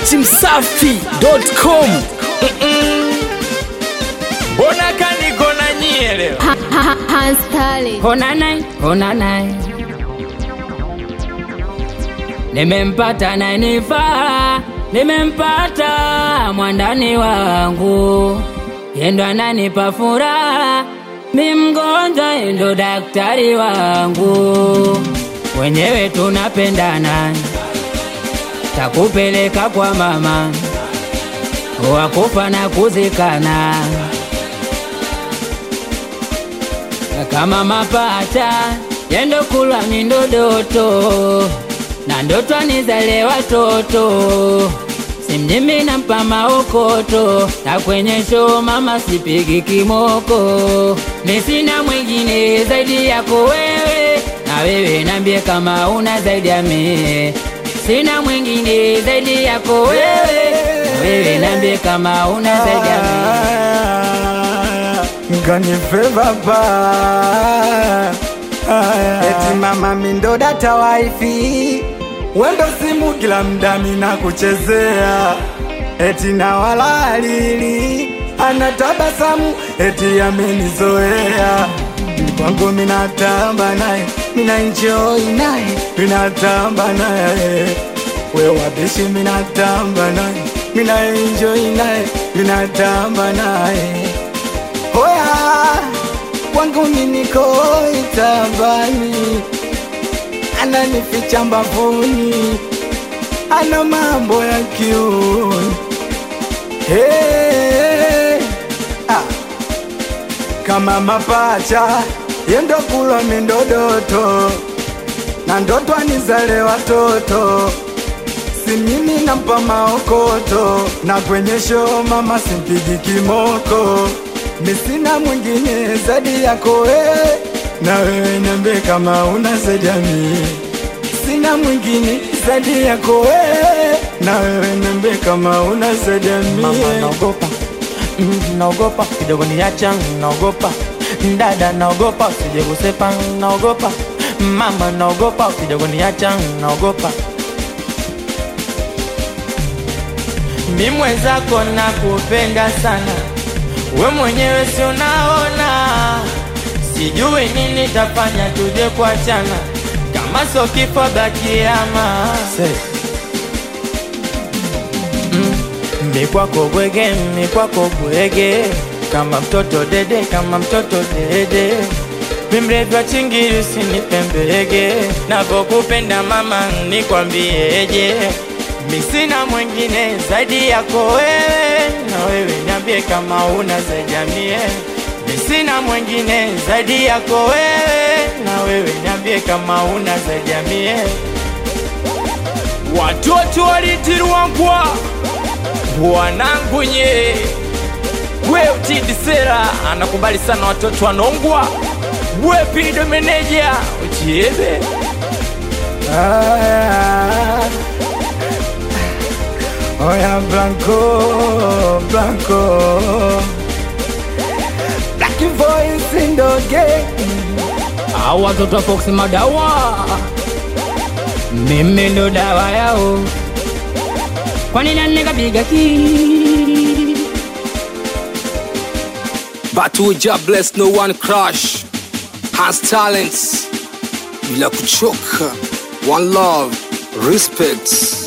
datimsafi.com mbona kaniko na nyie leo Hans Tali. Hona naye, hona naye, nimempata nanifaa, nimempata mwandani wangu, yendo ananipa furaha, mi mgonjwa, yendo daktari wangu, wenyewe tunapendana, takupeleka kwa mama, wakufa na kuzikana kama mapata yendo kulwa ni ndodoto na ndoto anizale watoto simjimi nampa maokoto na kwenye show mama sipigi kimoko ni sina mwingine zaidi yako wewe na wewe nambie kama una zaidi ya mie sina mwingine zaidi yako wewe na wewe nambie kama una zaidi ya mie Nganife baba eti mama mindo data wifi wendo simu kila mda mina kuchezea eti na walalili anatabasamu eti amenizoea kwangu minatamba naye mina enjoy naye minatamba naye we wabishi minatamba naye mina enjoy naye minatamba naye Hoya kwangu miniko itambani, ananificha mbavuni, ana mambo ya kiuni hey, ah. kama mapacha yendo kulwa mindodoto na ndoto anizale watoto si mimi nampa maokoto na kwenye show mama simpigi kimoko misina mwingine zaidi yako wewe na wewe niambie kama una zaidi ya mimi sina mwingine zaidi yako wewe na wewe niambie kama una zaidi ya mimi Mama naogopa, mm, naogopa kidogo niacha, naogopa dada, naogopa usije kusepa, naogopa mama, naogopa kidogo niacha, naogopa mi mwenzako nakupenda sana, we mwenyewe si unaona, sijui nini tafanya tuje kuachana, kama sio kifo bakiama mi kwako bwege, mi kwako bwege, kama mtoto dede, kama mtoto dede, mi mrefu wa chingiri usinipembege, navokupenda mama, nikwambieje, mi sina mwingine zaidi yako wewe, na wewe niambie kama una zaidi ya mie, mi sina mwingine zaidi yako wewe, na wewe niambie kama una zaidi ya mie. watoto walitirwangwa wanangu nye we utidisera anakubali sana watoto wanongwa we pido meneja uchiebe Ah, Oya Blanco, Blanco Black voice in the game au watoto wa Fox madawa, mimi ndo dawa yao. Kwani nani nikapiga ki but uja bless no one crush has talents bila kuchoka one love respect